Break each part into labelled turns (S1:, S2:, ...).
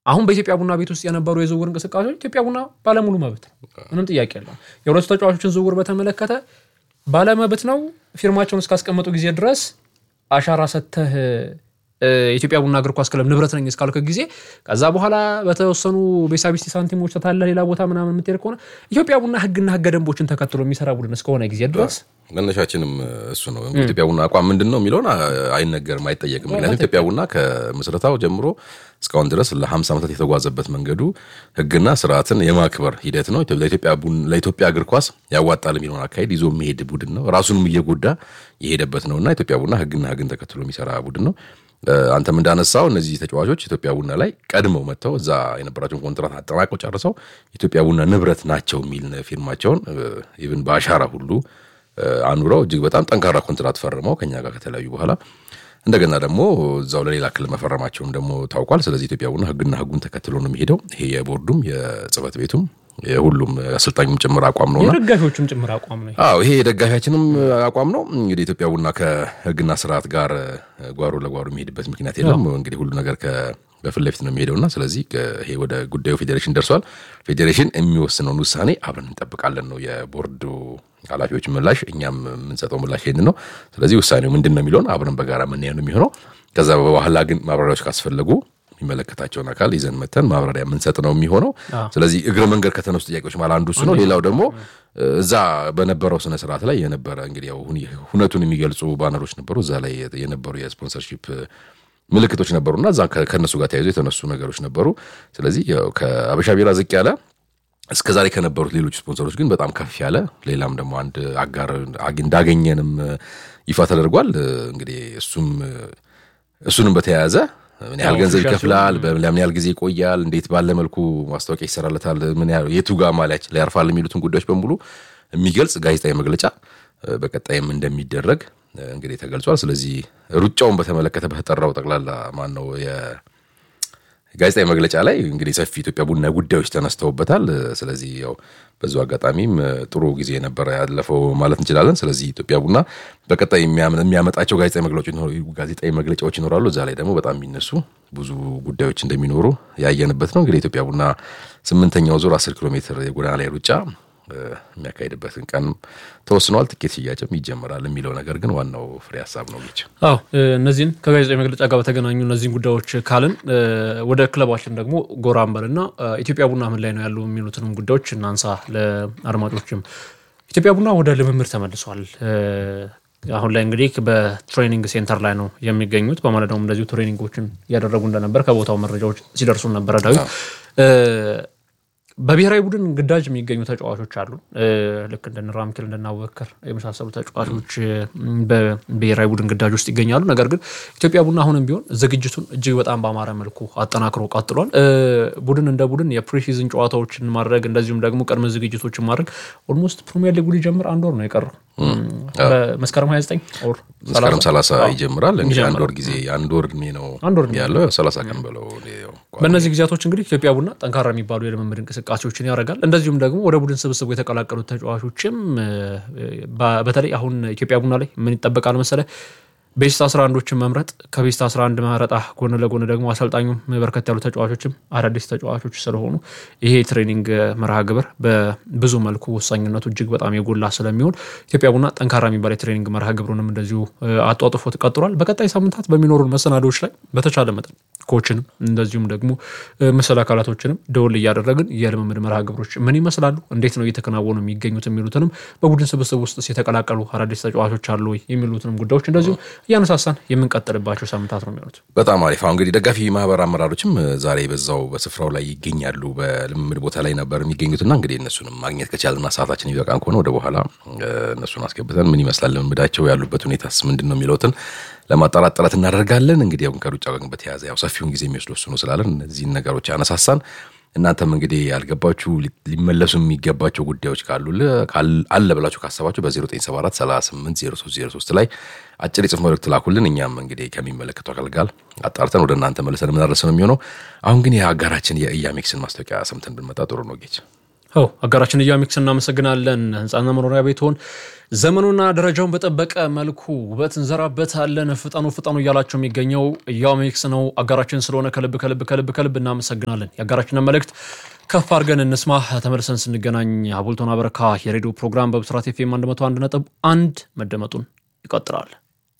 S1: አሁን በኢትዮጵያ ቡና ቤት ውስጥ የነበሩ የዝውውር እንቅስቃሴዎች ኢትዮጵያ ቡና ባለሙሉ መብት ነው፣ ምንም ጥያቄ የለው። የሁለቱ ተጫዋቾችን ዝውውር በተመለከተ ባለመብት ነው። ፊርማቸውን እስካስቀመጡ ጊዜ ድረስ አሻራ ሰተህ የኢትዮጵያ ቡና እግር ኳስ ክለብ ንብረት ነኝ እስካልክ ጊዜ ከዛ በኋላ በተወሰኑ ቤሳቢስቲ ሳንቲሞች ተታለ ሌላ ቦታ ምናምን የምትሄድ ከሆነ ኢትዮጵያ ቡና ሕግና ሕገ ደንቦችን ተከትሎ የሚሰራ ቡድን እስከሆነ ጊዜ ድረስ
S2: መነሻችንም እሱ ነው። ኢትዮጵያ ቡና አቋም ምንድን ነው የሚለውን አይነገርም፣ አይጠየቅም። ምክንያቱም ኢትዮጵያ ቡና ከምስረታው ጀምሮ እስካሁን ድረስ ለ50 ዓመታት የተጓዘበት መንገዱ ሕግና ስርዓትን የማክበር ሂደት ነው። ለኢትዮጵያ እግር ኳስ ያዋጣል የሚለውን አካሄድ ይዞ የሚሄድ ቡድን ነው። ራሱንም እየጎዳ የሄደበት ነው እና ኢትዮጵያ ቡና ሕግና ሕግን ተከትሎ የሚሰራ ቡድን ነው። አንተም እንዳነሳው እነዚህ ተጫዋቾች ኢትዮጵያ ቡና ላይ ቀድመው መጥተው እዛ የነበራቸውን ኮንትራት አጠናቀው ጨርሰው ኢትዮጵያ ቡና ንብረት ናቸው የሚል ፊርማቸውን ኢቭን በአሻራ ሁሉ አኑረው እጅግ በጣም ጠንካራ ኮንትራት ፈርመው ከኛ ጋር ከተለያዩ በኋላ እንደገና ደግሞ እዛው ለሌላ ክልል መፈረማቸውም ደግሞ ታውቋል። ስለዚህ ኢትዮጵያ ቡና ህግና ህጉን ተከትሎ ነው የሚሄደው። ይሄ የቦርዱም የጽህፈት ቤቱም የሁሉም አሰልጣኙም ጭምር አቋም ነው።
S1: የደጋፊዎችም ጭምር አቋም ነው።
S2: አዎ ይሄ የደጋፊያችንም አቋም ነው። እንግዲህ ኢትዮጵያ ቡና ከህግና ስርዓት ጋር ጓሮ ለጓሮ የሚሄድበት ምክንያት የለም። እንግዲህ ሁሉ ነገር በፊት ለፊት ነው የሚሄደውና ስለዚህ ይሄ ወደ ጉዳዩ ፌዴሬሽን ደርሷል። ፌዴሬሽን የሚወስነውን ውሳኔ አብረን እንጠብቃለን ነው የቦርዱ ኃላፊዎች ምላሽ። እኛም የምንሰጠው ምላሽ ይሄንን ነው። ስለዚህ ውሳኔው ምንድን ነው የሚለውን አብረን በጋራ የምናየው ነው የሚሆነው። ከዛ በኋላ ግን ማብራሪያዎች ካስፈለጉ የሚመለከታቸውን አካል ይዘን መተን ማብራሪያ የምንሰጥ ነው የሚሆነው። ስለዚህ እግረ መንገድ ከተነሱ ጥያቄዎች ማለት አንዱ እሱ ነው። ሌላው ደግሞ እዛ በነበረው ስነ ስርዓት ላይ የነበረ እንግዲህ ያው ሁነቱን የሚገልጹ ባነሮች ነበሩ። እዛ ላይ የነበሩ የስፖንሰርሺፕ ምልክቶች ነበሩና እዛ ከእነሱ ጋር ተያይዞ የተነሱ ነገሮች ነበሩ። ስለዚህ ከአበሻ ቢራ ዝቅ ያለ እስከ ዛሬ ከነበሩት ሌሎች ስፖንሰሮች ግን በጣም ከፍ ያለ ሌላም ደግሞ አንድ አጋር እንዳገኘንም ይፋ ተደርጓል። እንግዲህ እሱም እሱንም በተያያዘ ምን ያህል ገንዘብ ይከፍላል፣ ለምን ያህል ጊዜ ይቆያል፣ እንዴት ባለ መልኩ ማስታወቂያ ይሰራለታል፣ ምን ያህል የቱ ጋር ማሊያችን ላይ ያርፋል የሚሉትን ጉዳዮች በሙሉ የሚገልጽ ጋዜጣዊ መግለጫ በቀጣይም እንደሚደረግ እንግዲህ ተገልጿል። ስለዚህ ሩጫውን በተመለከተ በተጠራው ጠቅላላ ማን ነው ጋዜጣዊ መግለጫ ላይ እንግዲህ ሰፊ ኢትዮጵያ ቡና ጉዳዮች ተነስተውበታል። ስለዚህ ያው በዙ አጋጣሚም ጥሩ ጊዜ ነበረ ያለፈው ማለት እንችላለን። ስለዚህ ኢትዮጵያ ቡና በቀጣይ የሚያመጣቸው ጋዜጣዊ መግለጫዎች ይኖራሉ። እዛ ላይ ደግሞ በጣም የሚነሱ ብዙ ጉዳዮች እንደሚኖሩ ያየንበት ነው። እንግዲህ ኢትዮጵያ ቡና ስምንተኛው ዙር አስር ኪሎ ሜትር የጎዳና ላይ ሩጫ የሚያካሄድበትን ቀን ተወስኗል። ትኬት ሽያጭም ይጀምራል የሚለው ነገር ግን ዋናው ፍሬ ሀሳብ ነው። ልጅ
S1: አዎ፣ እነዚህን ከጋዜጣዊ መግለጫ ጋር በተገናኙ እነዚህን ጉዳዮች ካልን ወደ ክለባችን ደግሞ ጎራ እንበልና ኢትዮጵያ ቡና ምን ላይ ነው ያሉ የሚሉትንም ጉዳዮች እናንሳ ለአድማጮችም። ኢትዮጵያ ቡና ወደ ልምምድ ተመልሷል። አሁን ላይ እንግዲህ በትሬኒንግ ሴንተር ላይ ነው የሚገኙት። በማለዳውም እንደዚሁ ትሬኒንጎችን እያደረጉ እንደነበር ከቦታው መረጃዎች ሲደርሱን ነበረ ዳዊት በብሔራዊ ቡድን ግዳጅ የሚገኙ ተጫዋቾች አሉ። ልክ እንደነ ራምኬል እንደነ አቡበከር የመሳሰሉ ተጫዋቾች በብሔራዊ ቡድን ግዳጅ ውስጥ ይገኛሉ። ነገር ግን ኢትዮጵያ ቡና አሁንም ቢሆን ዝግጅቱን እጅግ በጣም በአማረ መልኩ አጠናክሮ ቀጥሏል። ቡድን እንደ ቡድን የፕሪሲዝን ጨዋታዎችን ማድረግ እንደዚሁም ደግሞ ቅድመ ዝግጅቶችን ማድረግ ኦልሞስት ፕሪሚየር ሊጉ ሊጀምር አንድ ወር ነው የቀረው። መስከረም 29 ወር
S2: መስከረም 30 ይጀምራል። እንግዲህ አንድ ወር ጊዜ አንድ ወር እድሜ ነው ያለው 30 ቀን በለው።
S1: በእነዚህ ጊዜያቶች እንግዲህ ኢትዮጵያ ቡና ጠንካራ የሚባሉ የልምምድ እንቅስቃሴዎችን ያደርጋል። እንደዚሁም ደግሞ ወደ ቡድን ስብስቡ የተቀላቀሉት ተጫዋቾችም በተለይ አሁን ኢትዮጵያ ቡና ላይ ምን ይጠበቃል መሰለ ቤስት 11ዶችን መምረጥ ከቤስት 11 መረጣ ጎን ለጎን ደግሞ አሰልጣኙም በርከት ያሉ ተጫዋቾችም አዳዲስ ተጫዋቾች ስለሆኑ ይሄ ትሬኒንግ መርሃ ግብር በብዙ መልኩ ወሳኝነቱ እጅግ በጣም የጎላ ስለሚሆን ኢትዮጵያ ቡና ጠንካራ የሚባል የትሬኒንግ መርሃ ግብሩንም እንደዚሁ አጧጥፎት ቀጥሏል። በቀጣይ ሳምንታት በሚኖሩን መሰናዶዎች ላይ በተቻለ መጠን ኮችንም እንደዚሁም ደግሞ መሰል አካላቶችንም ደወል እያደረግን የልምምድ መርሃ ግብሮች ምን ይመስላሉ፣ እንዴት ነው እየተከናወኑ የሚገኙት የሚሉትንም በቡድን ስብስብ ውስጥ የተቀላቀሉ አዳዲስ ተጫዋቾች አሉ የሚሉትንም ጉዳዮች እንደዚሁ እያነሳሳን የምንቀጥልባቸው ሳምንታት ነው የሚሆኑት።
S2: በጣም አሪፍ። አሁን እንግዲህ ደጋፊ ማህበር አመራሮችም ዛሬ በዛው በስፍራው ላይ ይገኛሉ። በልምምድ ቦታ ላይ ነበር የሚገኙትና እንግዲህ እነሱንም ማግኘት ከቻልና ሰዓታችን ይበቃን ከሆነ ወደ በኋላ እነሱን አስገብተን ምን ይመስላል ልምምዳቸው ያሉበት ሁኔታስ ምንድን ነው የሚለውትን ለማጣራት ጥረት እናደርጋለን። እንግዲህ አሁን ከሩጫ ጋር በተያያዘ ያው ሰፊውን ጊዜ የሚወስድ ወስኑ ስላለን እነዚህን ነገሮች ያነሳሳን እናንተም እንግዲህ ያልገባችሁ ሊመለሱ የሚገባቸው ጉዳዮች ካሉ አለ ብላችሁ ካሰባችሁ በ0974 380303 ላይ አጭር የጽሁፍ መልእክት ላኩልን። እኛም እንግዲህ ከሚመለከቱ አካል ጋር አጣርተን ወደ እናንተ መልሰን የምናደርስ ነው የሚሆነው። አሁን ግን የአጋራችን የኢያሜክስን ማስታወቂያ ሰምተን ብንመጣ ጥሩ ነው ጌች
S1: ው አጋራችን ኢያሜክስ እናመሰግናለን። ህንፃና መኖሪያ ቤትሆን ዘመኑና ደረጃውን በጠበቀ መልኩ ውበት እንዘራበታለን። ፍጠኑ ፍጠኑ እያላቸው የሚገኘው ኢያሜክስ ነው። አጋራችን ስለሆነ ከልብ ከልብ ከልብ ከልብ እናመሰግናለን። የአጋራችንን መልእክት ከፍ አድርገን እንስማ። ተመልሰን ስንገናኝ ሀቡልቶና በረካ የሬዲዮ ፕሮግራም በብስራት ኤፍ ኤም 101 ነጥብ አንድ መደመጡን ይቀጥላል።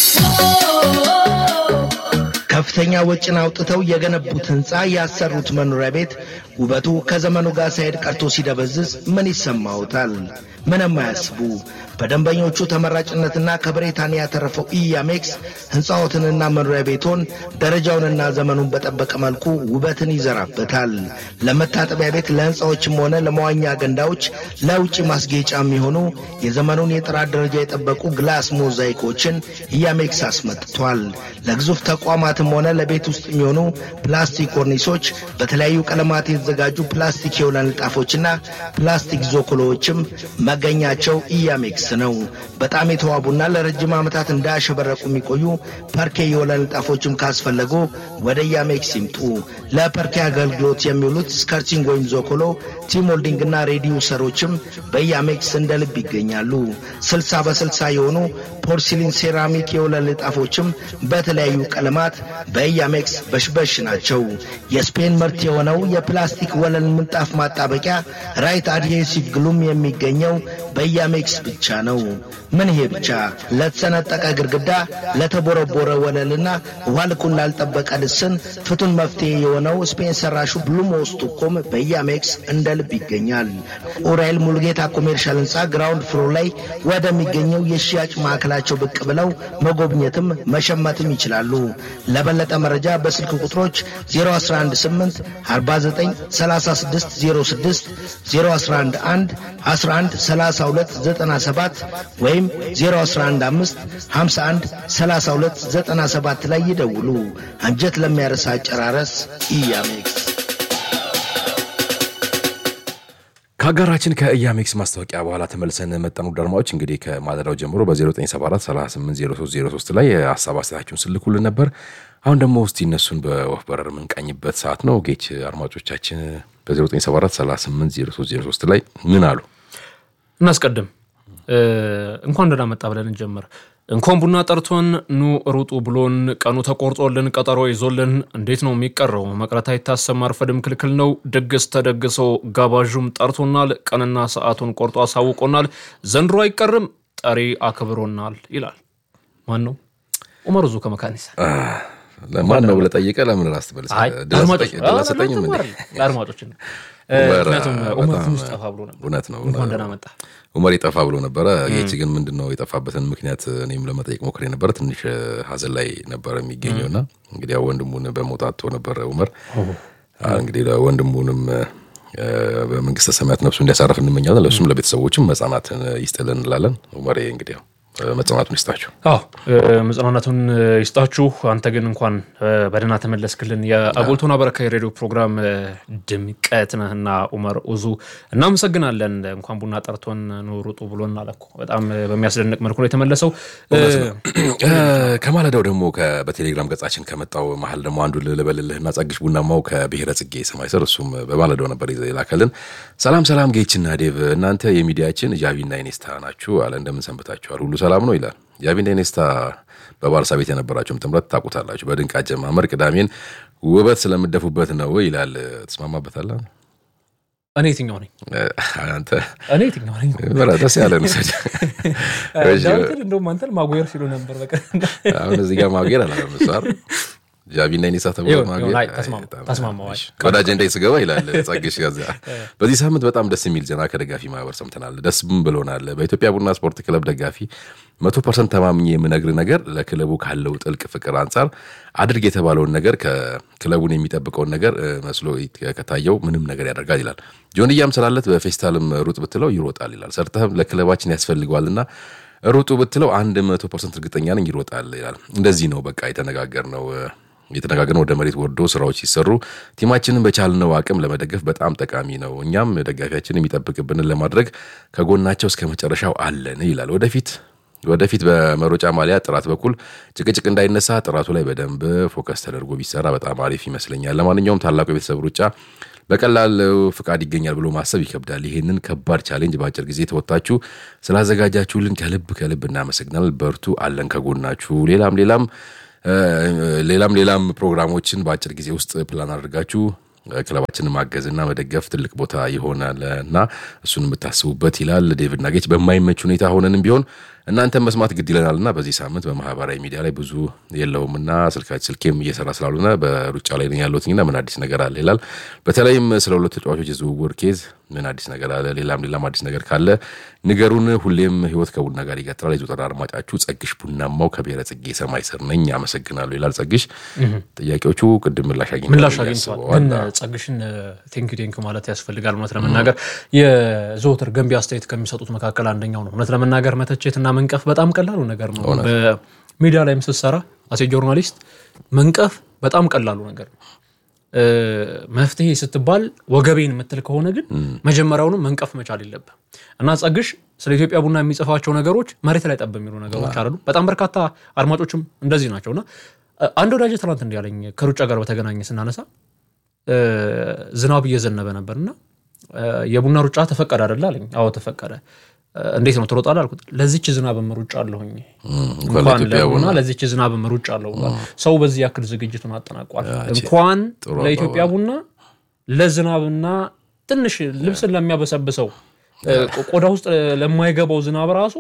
S3: ከፍተኛ ወጪን አውጥተው የገነቡት ህንፃ ያሰሩት መኖሪያ ቤት ውበቱ ከዘመኑ ጋር ሳይሄድ ቀርቶ ሲደበዝዝ ምን ይሰማዎታል? ምንም አያስቡ። በደንበኞቹ ተመራጭነትና ከብሪታንያ ያተረፈው ኢያሜክስ ህንፃዎትንና መኖሪያ ቤቶን ደረጃውንና ዘመኑን በጠበቀ መልኩ ውበትን ይዘራበታል። ለመታጠቢያ ቤት፣ ለህንፃዎችም ሆነ ለመዋኛ ገንዳዎች፣ ለውጭ ማስጌጫ የሚሆኑ የዘመኑን የጥራት ደረጃ የጠበቁ ግላስ ሞዛይኮችን ኢያሜክስ አስመጥቷል። ለግዙፍ ተቋማትም ሆነ ለቤት ውስጥ የሚሆኑ ፕላስቲክ ኮርኒሶች፣ በተለያዩ ቀለማት የተዘጋጁ ፕላስቲክ የወለል ንጣፎችና ፕላስቲክ ዞኮሎዎችም መገኛቸው ኢያሜክስ ነው። በጣም የተዋቡና ለረጅም ዓመታት እንዳያሸበረቁ የሚቆዩ ፐርኬ የወለል ንጣፎችም ካስፈለጉ ወደ ኢያሜክስ ይምጡ። ለፐርኬ አገልግሎት የሚውሉት ስከርቺንግ ወይም ዞኮሎ፣ ቲሞልዲንግና ሬዲዩሰሮችም በኢያሜክስ እንደ ልብ ይገኛሉ። ስልሳ በስልሳ የሆኑ ፖርሲሊን ሴራሚክ የወለል ንጣፎችም በተለያዩ ቀለማት በኢያሜክስ በሽበሽ ናቸው። የስፔን ምርት የሆነው የፕላስቲክ ወለል ምንጣፍ ማጣበቂያ ራይት አድሄሲቭ ግሉም የሚገኘው በኢያሜክስ ብቻ ነው። ምን ይሄ ብቻ! ለተሰነጠቀ ግድግዳ፣ ለተቦረቦረ ወለልና ውሃ ልኩን ላልጠበቀ ልስን ፍቱን መፍትሄ የሆነው ስፔን ሰራሹ ብሉሞስ ጡኮም በኢያሜክስ እንደ ልብ ይገኛል። ኡራኤል ሙልጌታ ኮሜርሻል ህንፃ ግራውንድ ፍሎር ላይ ወደሚገኘው የሽያጭ ማዕከላቸው ብቅ ብለው መጎብኘትም መሸመትም ይችላሉ። ለበለጠ መረጃ በስልክ ቁጥሮች 0118 49 36 06 0111 11 32 97 ወይም 0115 51 32 97 ላይ ይደውሉ። አንጀት ለሚያረሳ አጨራረስ ኢያሜክስ።
S2: ከአጋራችን ከኢያሜክስ ማስታወቂያ በኋላ ተመልሰን መጠኑ ደርማዎች እንግዲህ ከማለዳው ጀምሮ በ0974 380303 ላይ ሀሳብ አስተያየታችሁን ስልኩልን ነበር። አሁን ደግሞ እስቲ እነሱን በወፍ በረር የምንቃኝበት ሰዓት ነው። ጌች አድማጮቻችን በ0974 380303 ላይ ምን አሉ?
S1: እናስቀድም። እንኳን ደህና መጣ ብለን እንጀምር። እንኳን ቡና ጠርቶን ኑ ሩጡ ብሎን ቀኑ ተቆርጦልን ቀጠሮ ይዞልን እንዴት ነው የሚቀረው? መቅረት አይታሰብ ማርፈድም ክልክል ነው። ድግስ ተደግሶ ጋባዡም ጠርቶናል። ቀንና ሰዓቱን ቆርጦ አሳውቆናል። ዘንድሮ አይቀርም ጠሪ አክብሮናል ይላል። ማን ነው? ኡመር ዙ ከመካኒሳ
S2: ማን ነው ብለህ ጠይቀህ ለምን ራስ ትመልስ?
S1: ለአድማጮች ምክንያቱም ኡመር ትንሽ ጠፋ ብሎ ነበር።
S2: እውነት ነው።
S1: እንኳን ደህና መጣ
S2: ኡመር የጠፋ ብሎ ነበረ። ጌች ግን ምንድን ነው የጠፋበትን ምክንያት እኔም ለመጠየቅ ሞክሬ ነበረ። ትንሽ ሀዘን ላይ ነበረ የሚገኘው እና እንግዲህ ያው ወንድሙን በመውጣቱ ነበረ ኡመር እንግዲህ ወንድሙንም በመንግስተ ሰማያት ነፍሱ እንዲያሳረፍ እንመኛለን። ለእሱም ለቤተሰቦችም መጽናናትን ይስጥልን እንላለን። ኡመር እንግዲህ ያው መጽናናቱን ይስጣችሁ።
S1: አዎ መጽናናቱን ይስጣችሁ። አንተ ግን እንኳን በደህና ተመለስክልን። የአቦልቶና በረካ የሬዲዮ ፕሮግራም ድምቀት ነህና ኡመር ኡዙ እናመሰግናለን። እንኳን ቡና ጠርቶን ኑ ሩጡ ብሎን አለ እኮ በጣም በሚያስደንቅ መልኩ ነው የተመለሰው።
S2: ከማለዳው ደግሞ በቴሌግራም ገጻችን ከመጣው መሀል ደግሞ አንዱ ልበልልህና ጸግሽ ቡናማው ከብሔረ ጽጌ ሰማይ ስር እሱም በማለዳው ነበር የላከልን። ሰላም ሰላም ጌችና ዴቭ እናንተ የሚዲያችን ጃቪና ኢኔስታ ናችሁ አለ። እንደምን ሰንብታችኋል? ሁሉ ሰላም ነው ይላል። ጃቪና ኢኔስታ በባርሳ ቤት የነበራቸውም ጥምረት ታውቁታላችሁ። በድንቅ አጀማመር ቅዳሜን ውበት ስለምደፉበት ነው ይላል። ትስማማበታለህ?
S1: እኔ የትኛው ነኝ?
S2: አንተ
S1: እኔ የትኛው ነኝ?
S2: ደስ ያለ
S1: እንደውም አንተን ማጉየር ሲሉ ነበር። በቃ
S2: አሁን እዚህ ጋር ማጉየር አላመሳር ጃቪና ኢኔስታ ተብሎ ወደ አጀንዳ ስገባ ይላል ጸግሽ ጋዛ። በዚህ ሳምንት በጣም ደስ የሚል ዜና ከደጋፊ ማህበር ሰምተናል። ደስም ብሎናል። በኢትዮጵያ ቡና ስፖርት ክለብ ደጋፊ መቶ ፐርሰንት ተማምኜ የምነግር ነገር ለክለቡ ካለው ጥልቅ ፍቅር አንጻር አድርግ የተባለውን ነገር ከክለቡን የሚጠብቀውን ነገር መስሎ ከታየው ምንም ነገር ያደርጋል ይላል። ጆንያም ስላለት በፌስታልም ሩጥ ብትለው ይሮጣል ይላል። ሰርተህም ለክለባችን ያስፈልገዋልና ሩጡ ብትለው አንድ መቶ ፐርሰንት እርግጠኛ ነኝ ይሮጣል ይላል። እንደዚህ ነው በቃ የተነጋገርነው የተነጋገርነው ወደ መሬት ወርዶ ስራዎች ሲሰሩ ቲማችንን በቻልነው አቅም ለመደገፍ በጣም ጠቃሚ ነው። እኛም ደጋፊያችን የሚጠብቅብንን ለማድረግ ከጎናቸው እስከ መጨረሻው አለን ይላል። ወደፊት ወደፊት በመሮጫ ማሊያ ጥራት በኩል ጭቅጭቅ እንዳይነሳ ጥራቱ ላይ በደንብ ፎከስ ተደርጎ ቢሰራ በጣም አሪፍ ይመስለኛል። ለማንኛውም ታላቁ የቤተሰብ ሩጫ በቀላል ፍቃድ ይገኛል ብሎ ማሰብ ይከብዳል። ይህንን ከባድ ቻሌንጅ በአጭር ጊዜ ተወጥታችሁ ስላዘጋጃችሁልን ከልብ ከልብ እናመሰግናል። በርቱ፣ አለን ከጎናችሁ። ሌላም ሌላም ሌላም ሌላም ፕሮግራሞችን በአጭር ጊዜ ውስጥ ፕላን አድርጋችሁ ክለባችንን ማገዝና መደገፍ ትልቅ ቦታ ይሆናል እና እሱን የምታስቡበት ይላል ዴቪድ ናጌች። በማይመች ሁኔታ ሆነንም ቢሆን እናንተን መስማት ግድ ይለናል እና በዚህ ሳምንት በማህበራዊ ሚዲያ ላይ ብዙ የለውም እና ስልካች ስልኬም እየሰራ ስላልሆነ በሩጫ ላይ ነኝ ያለሁትና ምን አዲስ ነገር አለ ይላል። በተለይም ስለ ሁለት ተጫዋቾች የዝውውር ኬዝ ምን አዲስ ነገር አለ፣ ሌላም ሌላም አዲስ ነገር ካለ ንገሩን። ሁሌም ህይወት ከቡና ጋር ይቀጥላል። የዘወትር አድማጫችሁ ጸግሽ ቡናማው ከብሔረ ጽጌ ሰማይ ስር ነኝ። አመሰግናለሁ ይላል ጸግሽ። ጥያቄዎቹ ቅድም ምላሽ
S1: ምላሽ
S2: አግኝተዋል
S1: አግኝተዋል። ግን ጸግሽን ቴንኪ ቴንኪ ማለት ያስፈልጋል። እውነት ለመናገር የዘወትር ገንቢ አስተያየት ከሚሰጡት መካከል አንደኛው ነው። እውነት ለመናገር መተቸትና መንቀፍ በጣም ቀላሉ ነገር ነው። በሚዲያ ላይም ስትሰራ አሴ ጆርናሊስት መንቀፍ በጣም ቀላሉ ነገር ነው። መፍትሄ ስትባል ወገቤን የምትል ከሆነ ግን መጀመሪያውንም መንቀፍ መቻል የለብህ እና ጸግሽ ስለ ኢትዮጵያ ቡና የሚጽፋቸው ነገሮች መሬት ላይ ጠብ የሚሉ ነገሮች አሉ። በጣም በርካታ አድማጮችም እንደዚህ ናቸው እና አንድ ወዳጅ ትናንት እንዲህ ያለኝ ከሩጫ ጋር በተገናኘ ስናነሳ ዝናብ እየዘነበ ነበርና የቡና ሩጫ ተፈቀደ አይደለ አለኝ። አዎ ተፈቀደ። እንዴት ነው ትሮጣለህ አልኩት። ለዚች ዝናብም ሩጫ አለሁኝ እንኳን ለቡና ለዚች ዝናብም ሩጫ አለሁ። ሰው በዚህ ያክል ዝግጅቱን አጠናቋል። እንኳን ለኢትዮጵያ ቡና ለዝናብና ትንሽ ልብስን ለሚያበሰብሰው ቆዳ ውስጥ ለማይገባው ዝናብ ራሱ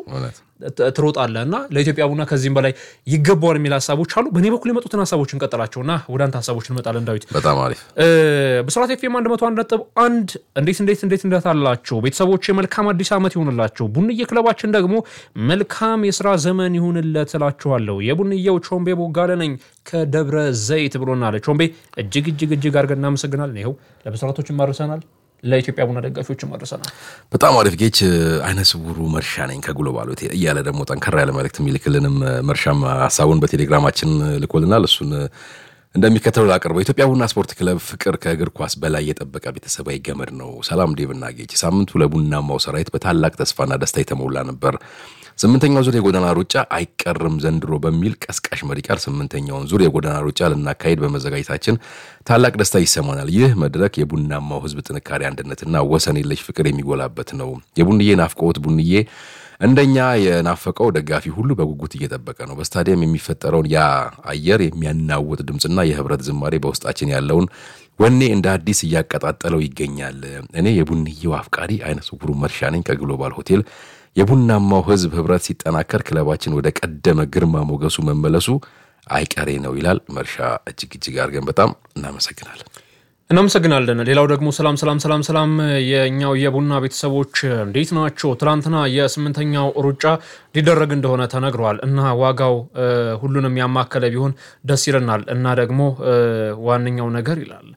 S1: ትሮጣለህ እና ለኢትዮጵያ ቡና ከዚህም በላይ ይገባዋል የሚል ሀሳቦች አሉ። በእኔ በኩል የመጡትን ሀሳቦች እንቀጥላቸውና ወደ አንተ ሀሳቦች እንመጣለን። ዳዊት
S2: በጣም አሪፍ
S1: ብስራት ኤፍ ኤም አንድ መቶ አንድ ነጥብ አንድ እንዴት እንዴት እንዴት እንደት አላቸው ቤተሰቦች መልካም አዲስ ዓመት ይሁንላቸው። ቡንዬ ክለባችን ደግሞ መልካም የስራ ዘመን ይሁንለት እላችኋለሁ። የቡንዬው ቾምቤ ቦጋለ ነኝ ከደብረ ዘይት ብሎናል። ቾምቤ እጅግ እጅግ እጅግ አድርገን እናመሰግናለን። ይኸው ለብስራቶች ማርሰናል ለኢትዮጵያ ቡና ደጋፊዎችም አድርሰናል።
S2: በጣም አሪፍ ጌች። አይነ ስውሩ መርሻ ነኝ ከግሎባል ሆቴል እያለ ደግሞ ጠንከራ ያለ መልእክት የሚልክልንም መርሻም ሀሳቡን በቴሌግራማችን ልኮልናል። እሱን እንደሚከተለው ላቀርበው። የኢትዮጵያ ቡና ስፖርት ክለብ ፍቅር ከእግር ኳስ በላይ የጠበቀ ቤተሰባዊ ገመድ ነው። ሰላም ዴቭና ጌች። ሳምንቱ ለቡናማው ሰራዊት በታላቅ ተስፋና ደስታ የተሞላ ነበር። ስምንተኛው ዙር የጎዳና ሩጫ አይቀርም ዘንድሮ በሚል ቀስቃሽ መሪ ቃል ስምንተኛውን ዙር የጎዳና ሩጫ ልናካሄድ በመዘጋጀታችን ታላቅ ደስታ ይሰማናል። ይህ መድረክ የቡናማው ሕዝብ ጥንካሬ፣ አንድነትና ወሰን የለሽ ፍቅር የሚጎላበት ነው። የቡንዬ ናፍቆት ቡንዬ እንደኛ የናፈቀው ደጋፊ ሁሉ በጉጉት እየጠበቀ ነው። በስታዲየም የሚፈጠረውን ያ አየር የሚያናውጥ ድምፅና የህብረት ዝማሬ በውስጣችን ያለውን ወኔ እንደ አዲስ እያቀጣጠለው ይገኛል። እኔ የቡንዬው አፍቃሪ አይነ ስውሩ መርሻ ነኝ ከግሎባል ሆቴል። የቡናማው ህዝብ ህብረት ሲጠናከር ክለባችን ወደ ቀደመ ግርማ ሞገሱ መመለሱ አይቀሬ ነው ይላል መርሻ። እጅግ እጅግ አድርገን በጣም እናመሰግናለን።
S1: እናመሰግናለን። ሌላው ደግሞ ሰላም ሰላም ሰላም ሰላም የእኛው የቡና ቤተሰቦች እንዴት ናቸው? ትናንትና የስምንተኛው ሩጫ ሊደረግ እንደሆነ ተነግሯል እና ዋጋው ሁሉንም ያማከለ ቢሆን ደስ ይለናል እና ደግሞ ዋነኛው ነገር ይላል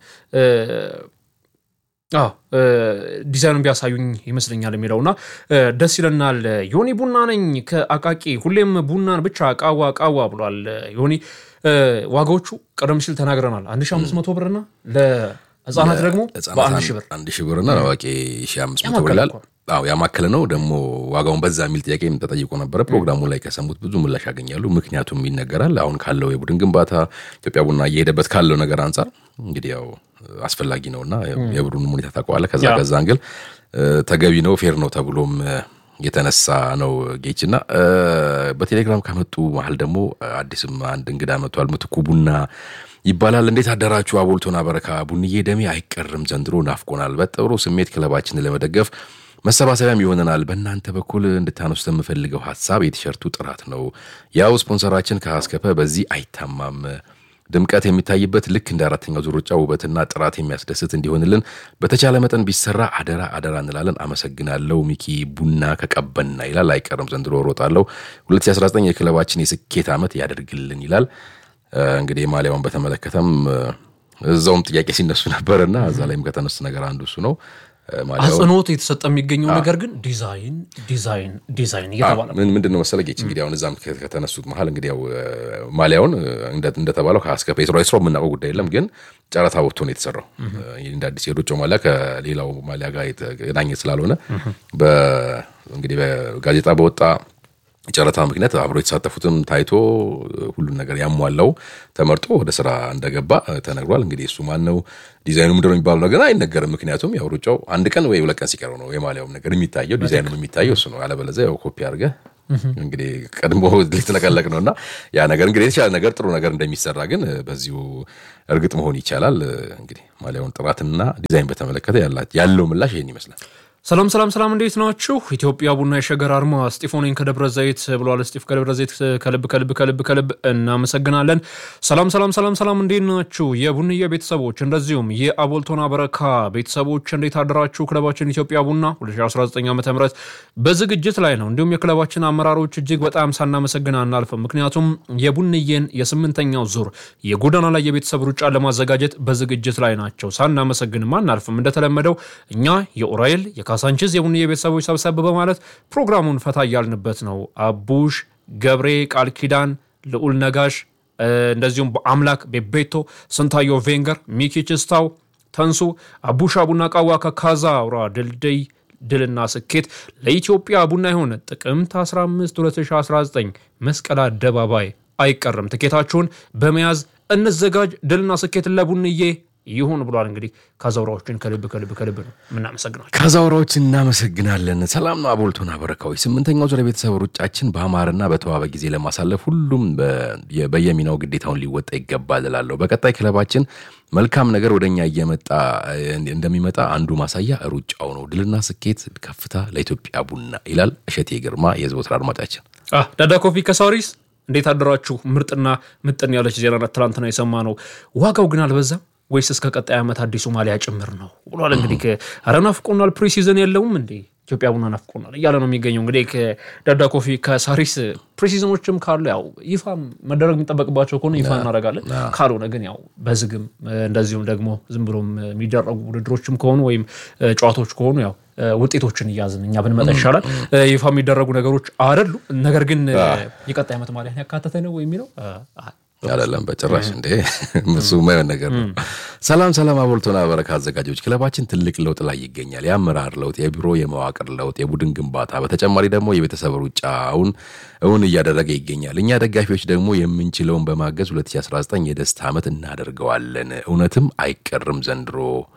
S1: ዲዛይኑን ቢያሳዩኝ ይመስለኛል የሚለውና ደስ ይለናል። ዮኒ ቡና ነኝ ከአቃቂ ሁሌም ቡናን ብቻ ቃዋ ቃዋ ብሏል ዮኒ። ዋጋዎቹ ቀደም ሲል ተናግረናል። 1500 ብርና ለህፃናት ደግሞ በአንድ ሺህ ብር
S2: አንድ ሺህ ብርና ለአዋቂ ሺህ አምስት መቶ ብር ይላል። አዎ ያማከለ ነው። ደግሞ ዋጋውን በዛ የሚል ጥያቄ ተጠይቆ ነበረ። ፕሮግራሙ ላይ ከሰሙት ብዙ ምላሽ ያገኛሉ። ምክንያቱም ይነገራል። አሁን ካለው የቡድን ግንባታ ኢትዮጵያ ቡና እየሄደበት ካለው ነገር አንጻር እንግዲህ ያው አስፈላጊ ነውና የቡድኑ ሁኔታ ታውቀዋለህ። ከዛ ከዛ አንግል ተገቢ ነው ፌር ነው ተብሎም የተነሳ ነው ጌች እና በቴሌግራም ከመጡ መሀል ደግሞ አዲስም አንድ እንግዳ መጥቷል። ምትኩ ቡና ይባላል። እንዴት አደራችሁ? አቦልቶና በረካ ቡንዬ ደሜ አይቀርም ዘንድሮ ናፍቆናል። በጥሩ ስሜት ክለባችንን ለመደገፍ መሰባሰቢያም ይሆነናል። በእናንተ በኩል እንድታነሱት የምፈልገው ሀሳብ የቲሸርቱ ጥራት ነው። ያው ስፖንሰራችን ከአስከፈ በዚህ አይታማም። ድምቀት የሚታይበት ልክ እንደ አራተኛው ዙር ሩጫ ውበትና ጥራት የሚያስደስት እንዲሆንልን በተቻለ መጠን ቢሰራ አደራ አደራ እንላለን። አመሰግናለሁ። ሚኪ ቡና ከቀበና ይላል። አይቀርም ዘንድሮ እሮጣለሁ። 2019 የክለባችን የስኬት ዓመት ያደርግልን ይላል። እንግዲህ ማሊያውን በተመለከተም እዛውም ጥያቄ ሲነሱ ነበርና እዛ ላይም ከተነሱ ነገር አንዱ እሱ ነው።
S1: አጽንኦት የተሰጠ የሚገኘው ነገር ግን ዲዛይን ዲዛይን ዲዛይን እየተባለ
S2: ምን ምንድን ነው መሰለህ ጌች እንግዲህ አሁን እዛም ከተነሱት መሀል እንግዲህ ያው ማሊያውን እንደተባለው ከአስከፈ የስራ ስራው የምናውቀው ጉዳይ የለም ግን ጨረታ ወጥቶ ነው የተሰራው። እንደ አዲስ የሩጫው ማሊያ ከሌላው ማሊያ ጋር የተገናኘ ስላልሆነ እንግዲህ በጋዜጣ በወጣ ጨረታ ምክንያት አብሮ የተሳተፉትም ታይቶ ሁሉን ነገር ያሟላው ተመርጦ ወደ ስራ እንደገባ ተነግሯል። እንግዲህ እሱ ማን ነው ዲዛይኑ ምንድን ነው የሚባለው ነገር አይነገርም። ምክንያቱም ያው ሩጫው አንድ ቀን ወይ ሁለት ቀን ሲቀረው ነው የማሊያውም ነገር የሚታየው ዲዛይኑም የሚታየው እሱ ነው። አለበለዚያ ያው ኮፒ አድርገህ እንግዲህ ቀድሞ ሊትለቀለቅ ነው እና ያ ነገር እንግዲህ የተሻለ ነገር ጥሩ ነገር እንደሚሰራ ግን በዚሁ እርግጥ መሆን ይቻላል። እንግዲህ ማሊያውን ጥራትና ዲዛይን በተመለከተ ያለው ምላሽ ይህን ይመስላል።
S1: ሰላም ሰላም ሰላም፣ እንዴት ናችሁ? ኢትዮጵያ ቡና የሸገር አርማ ስጢፎኔን ከደብረ ዘይት ብለዋል። ስጢፍ ከደብረ ዘይት ከልብ ከልብ ከልብ ከልብ እናመሰግናለን። ሰላም ሰላም ሰላም ሰላም፣ እንዴት ናችሁ? የቡንዬ ቤተሰቦች እንደዚሁም የአቦልቶና በረካ ቤተሰቦች እንዴት አደራችሁ? ክለባችን ኢትዮጵያ ቡና 2019 ዓ ም በዝግጅት ላይ ነው። እንዲሁም የክለባችን አመራሮች እጅግ በጣም ሳናመሰግን አናልፍም። ምክንያቱም የቡንዬን የስምንተኛው ዙር የጎዳና ላይ የቤተሰብ ሩጫን ለማዘጋጀት በዝግጅት ላይ ናቸው። ሳናመሰግንም አናልፍም። እንደተለመደው እኛ የኡራኤል ካሳንችስ የቡንዬ ቤተሰቦች ሰብሰብ በማለት ፕሮግራሙን ፈታ እያልንበት ነው። አቡሽ ገብሬ፣ ቃል ኪዳን፣ ልዑል ነጋሽ፣ እንደዚሁም በአምላክ ቤቤቶ፣ ስንታዮ ቬንገር፣ ሚኪ ችስታው፣ ተንሱ አቡሻ ቡና ቃዋ ከካዛ አውራ ድልድይ ድልና ስኬት ለኢትዮጵያ ቡና የሆነ ጥቅምት 15 2019 መስቀል አደባባይ አይቀርም። ትኬታችሁን በመያዝ እንዘጋጅ። ድልና ስኬት ለቡንዬ ይሁን ብሏል። እንግዲህ ካዛውራዎችን ከልብ ከልብ ከልብ ነው የምናመሰግናቸው።
S2: ካዛውራዎች እናመሰግናለን። ሰላም ነው አቦልቶና በረካዎች። ስምንተኛው ዙር የቤተሰብ ሩጫችን በአማረና በተዋበ ጊዜ ለማሳለፍ ሁሉም በየሚናው ግዴታውን ሊወጣ ይገባል እላለሁ። በቀጣይ ክለባችን መልካም ነገር ወደኛ እየመጣ እንደሚመጣ አንዱ ማሳያ ሩጫው ነው። ድልና ስኬት ከፍታ ለኢትዮጵያ ቡና ይላል እሸቴ ግርማ የዘወትር አድማጫችን።
S1: ዳዳ ኮፊ ከሳሪስ እንዴት አደራችሁ? ምርጥና ምጥን ያለች ዜና ትላንትና የሰማ ነው። ዋጋው ግን አልበዛም ወይስ እስከ ቀጣይ ዓመት አዲሱ ማሊያ ጭምር ነው ብሏል። እንግዲህ ኧረ ናፍቆናል፣ ፕሪሲዝን የለውም እንዴ ኢትዮጵያ ቡና ናፍቆናል እያለ ነው የሚገኘው። እንግዲህ ከዳዳ ኮፊ ከሳሪስ ፕሪሲዝኖችም ካሉ ያው ይፋ መደረግ የሚጠበቅባቸው ከሆነ ይፋ እናደርጋለን። ካልሆነ ግን ያው በዝግም እንደዚሁም ደግሞ ዝም ብሎም የሚደረጉ ውድድሮችም ከሆኑ ወይም ጨዋታዎች ከሆኑ ያው ውጤቶችን እያዝን እኛ ብንመጣ ይሻላል። ይፋ የሚደረጉ ነገሮች አይደሉ። ነገር ግን የቀጣይ ዓመት ማሊያን ያካተተ ነው የሚለው
S2: አይደለም በጭራሽ እንዴ፣ እሱ የማይሆን ነገር ነው። ሰላም ሰላም፣ አቦልቶና በረካ አዘጋጆች፣ ክለባችን ትልቅ ለውጥ ላይ ይገኛል። የአመራር ለውጥ፣ የቢሮ የመዋቅር ለውጥ፣ የቡድን ግንባታ፣ በተጨማሪ ደግሞ የቤተሰብ ሩጫውን እውን እያደረገ ይገኛል። እኛ ደጋፊዎች ደግሞ የምንችለውን በማገዝ 2019 የደስታ ዓመት እናደርገዋለን። እውነትም አይቀርም ዘንድሮ።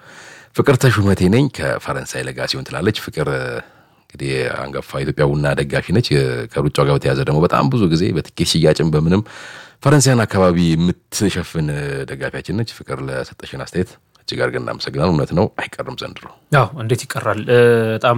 S2: ፍቅር ተሹመቴ ነኝ ከፈረንሳይ ለጋሲዮን ትላለች ፍቅር እንግዲህ አንጋፋ ኢትዮጵያ ቡና ደጋፊ ነች። ከሩጫው ጋር በተያዘ ደግሞ በጣም ብዙ ጊዜ በትኬት ሽያጭን በምንም ፈረንሳያን አካባቢ የምትሸፍን ደጋፊያችን ነች። ፍቅር ለሰጠሽን አስተያየት እጅግ አድርገን እናመሰግናል። እውነት ነው አይቀርም ዘንድሮ።
S1: ያው እንዴት ይቀራል? በጣም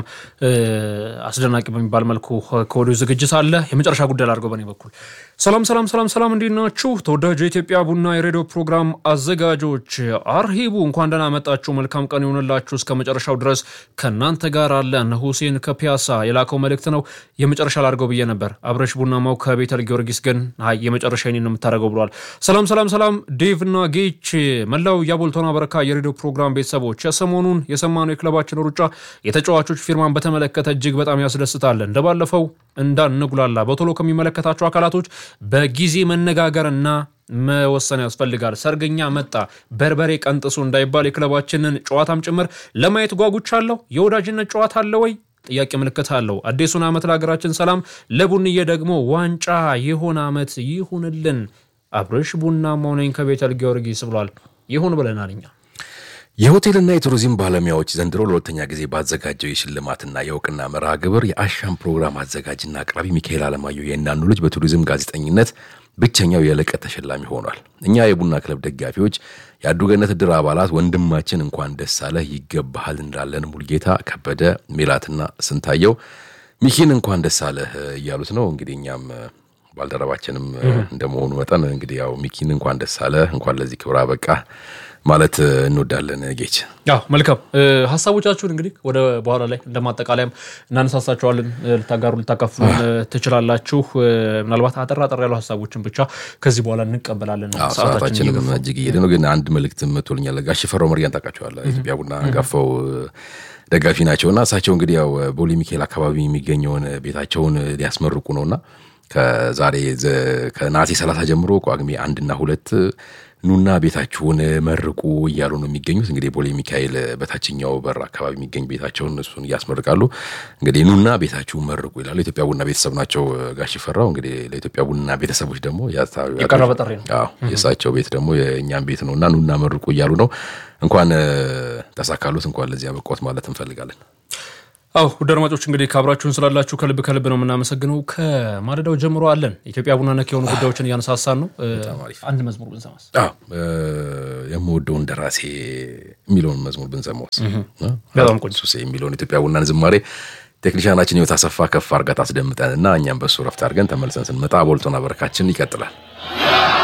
S1: አስደናቂ በሚባል መልኩ ከወዲሁ ዝግጅት አለ። የመጨረሻ ጉዳይ ላድርገው በእኔ በኩል። ሰላም ሰላም ሰላም ሰላም፣ እንዴት ናችሁ? ተወዳጁ የኢትዮጵያ ቡና የሬዲዮ ፕሮግራም አዘጋጆች አርሂቡ፣ እንኳን ደህና መጣችሁ። መልካም ቀን ይሆንላችሁ። እስከ መጨረሻው ድረስ ከእናንተ ጋር አለ። እነ ሁሴን ከፒያሳ የላከው መልእክት ነው። የመጨረሻ ላድርገው ብዬ ነበር። አብረሽ ቡናማው ከቤተል ጊዮርጊስ ግን አይ የመጨረሻ ነው የምታደርገው ብሏል። ሰላም ሰላም ሰላም፣ ዴቭ እና ጌች፣ መላው የአቦልቶና በረካ የሬዲዮ ፕሮግራም ቤተሰቦች የሰሞኑን የሰማነው የክለባችን ሩጫ የተጫዋቾች ፊርማን በተመለከተ እጅግ በጣም ያስደስታል። እንደባለፈው እንዳንጉላላ በቶሎ ከሚመለከታቸው አካላቶች በጊዜ መነጋገርና መወሰን ያስፈልጋል። ሰርገኛ መጣ በርበሬ ቀንጥሱ እንዳይባል የክለባችንን ጨዋታም ጭምር ለማየት ጓጉቻለሁ። የወዳጅነት ጨዋታ አለ ወይ? ጥያቄ ምልክት አለው። አዲሱን ዓመት ለሀገራችን ሰላም፣ ለቡንዬ ደግሞ ዋንጫ የሆነ ዓመት ይሁንልን። አብርሽ ቡናማው ነኝ ከቤተል ጊዮርጊስ ብሏል። ይሁን ብለናል እኛ
S2: የሆቴልና የቱሪዝም ባለሙያዎች ዘንድሮ ለሁለተኛ ጊዜ ባዘጋጀው የሽልማትና የእውቅና መርሃ ግብር የአሻም ፕሮግራም አዘጋጅና አቅራቢ ሚካኤል አለማየሁ የእናኑ ልጅ በቱሪዝም ጋዜጠኝነት ብቸኛው የልቀት ተሸላሚ ሆኗል። እኛ የቡና ክለብ ደጋፊዎች የአዱገነት እድር አባላት ወንድማችን እንኳን ደስ አለህ ይገባሃል እንላለን። ሙልጌታ ከበደ፣ ሜላትና ስንታየው ሚኪን እንኳን ደስ አለህ እያሉት ነው። እንግዲህ እኛም ባልደረባችንም እንደመሆኑ መጠን እንግዲህ ያው ሚኪን እንኳን ደስ አለህ እንኳን ለዚህ ክብር አበቃ ማለት እንወዳለን። ጌች
S1: ያው መልካም ሀሳቦቻችሁን እንግዲህ ወደ በኋላ ላይ እንደማጠቃለያም እናነሳሳቸዋለን። ልታጋሩ ልታካፍሉን ትችላላችሁ። ምናልባት አጠር አጠር ያሉ ሀሳቦችን ብቻ ከዚህ በኋላ እንቀበላለን።
S2: ሰዓታችንም እጅግ እየሄደ ነው። ግን አንድ መልእክት መቶልኛል። ጋሽ ፈራው መርያን ታውቃቸዋለህ? ኢትዮጵያ ቡና አንጋፋው ደጋፊ ናቸው እና እሳቸው እንግዲህ ያው ቦሌ ሚካኤል አካባቢ የሚገኘውን ቤታቸውን ሊያስመርቁ ነውና ከዛሬ ከነሐሴ ሰላሳ ጀምሮ ጳጉሜ አንድና ሁለት ኑና ቤታችሁን መርቁ እያሉ ነው የሚገኙት። እንግዲህ ቦሌ ሚካኤል በታችኛው በር አካባቢ የሚገኝ ቤታቸውን እሱን እያስመርቃሉ። እንግዲህ ኑና ቤታችሁን መርቁ ይላሉ። የኢትዮጵያ ቡና ቤተሰብ ናቸው ጋሽ ፈራው። እንግዲህ ለኢትዮጵያ ቡና ቤተሰቦች ደግሞ
S1: የቀረበ ጥሪ ነው።
S2: አዎ የእሳቸው ቤት ደግሞ የእኛም ቤት ነው እና ኑና መርቁ እያሉ ነው። እንኳን ተሳካሉት፣ እንኳን ለዚህ ያበቃዎት ማለት እንፈልጋለን።
S1: አው ውድ አድማጮች እንግዲህ ካብራችሁን ስላላችሁ ከልብ ከልብ ነው የምናመሰግነው። ከማለዳው ጀምሮ አለን ኢትዮጵያ ቡና ነክ የሆኑ ጉዳዮችን እያነሳሳን ነው። አንድ መዝሙር ብንሰማስ?
S2: የምወደውን ደራሴ የሚለውን መዝሙር ብንሰማውስ?
S1: በጣም ቆንጆ
S2: ሱሴ የሚለውን ኢትዮጵያ ቡናን ዝማሬ ቴክኒሻናችን ህይወት አሰፋ ከፍ አርጋ ታስደምጠን እና እኛም በሱ ረፍት አድርገን ተመልሰን ስንመጣ ቦልቶና በረካችን ይቀጥላል።